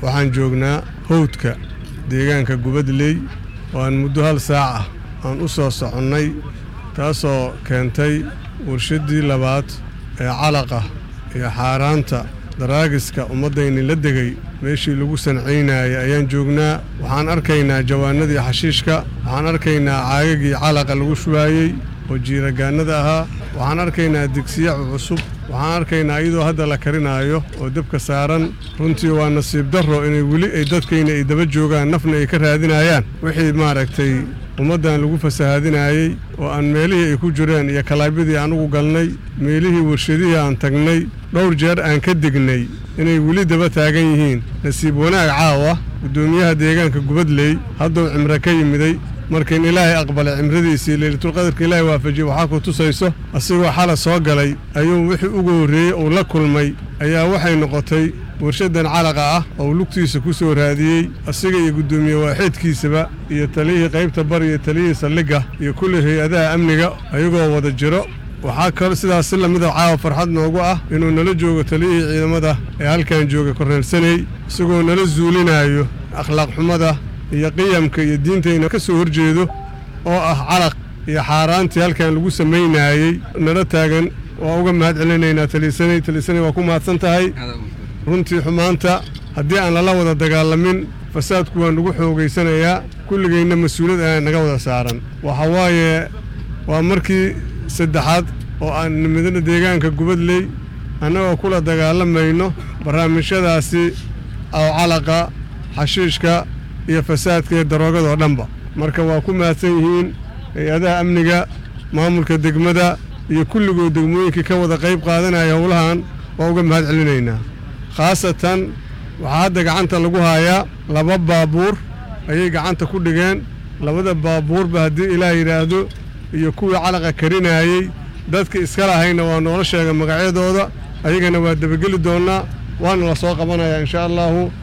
waxaan joognaa howdka deegaanka gubadley oo aan muddo hal saac ah aan u soo soconnay taasoo keentay warshaddii labaad ee calaqa iyo xaaraanta daraagiska ummaddayni la degay meeshii lagu sancaynayay ayaan joognaa waxaan arkaynaa jawaanadii xashiishka waxaan arkaynaa caagagii calaqa lagu shubaayey oo jiiragaannada ahaa waxaan arkaynaa digsiyacu cusub waxaan arkaynaa iyadoo hadda la karinaayo oo dabka saaran runtii waa nasiib darro inay weli ay dadkayna ay daba joogaan nafna ay ka raadinayaan wixii maaragtay ummaddan lagu fasahaadinaayey oo aan meelihii ay ku jireen iyo kalaabyadii anugu galnay meelihii warshadihii aan tagnay dhowr jeer aan ka degnay inay weli daba taagan yihiin nasiib wanaag caawa guddoomiyaha deegaanka gubadley hadduu cimro ka yimiday markiin ilaahay aqbalay cimradiisii leylatulqadarka ilaahay waafajiyey waxaa ku tusayso asigoo xala soo galay ayuu wixii ugu horreeyey uu la kulmay ayaa waxay noqotay warshaddan calaqa ah oo lugtiisa ku soo raadiyey asiga iyo guddoomiye waaxeedkiisaba iyo taliyihii qaybta bar iyo taliyihii saldhigga iyo kulli hay-adaha amniga ayagoo wada jiro waxaa kaloo sidaas si lamida caawa farxad noogu ah inuu nala joogo taliyihii ciidamada ee halkan jooga korneelsaney isagoo nala zuulinaayo akhlaaq xumada iyo qiyamka iyo diintayna ka soo horjeedo oo ah calaq iyo xaaraantii halkan lagu samaynaayey nala taagan waa uga mahad celinaynaa taliisanay taliisanay waa ku mahadsan tahay runtii xumaanta haddii aan lala wada dagaalamin fasaadku waa nagu xoogaysanayaa kulligayna mas-uuliyad ayaa naga wada saaran waxa waaye waa markii saddexaad oo aan nimidana deegaanka gubadley annagoo kula dagaalamayno barnaamijyadaasi oo calaqa xashiishka iyo fasaadka iyo daroogadoo dhanba marka waa ku mahadsan yihiin hay-adaha amniga maamulka degmada iyo kulligood degmooyinkii ka wada qayb qaadanaya howlahan waa uga mahad celinaynaa khaasatan waxaa hadda gacanta lagu haayaa laba baabuur ayay gacanta ku dhigeen labada baabuurba haddii ilaah yidhaahdo iyo kuwii calaqa karinaayey dadka iska lahayna waa noola sheega magacyadooda ayagana waa debageli doonnaa waana la soo qabanayaa inshaa allaahu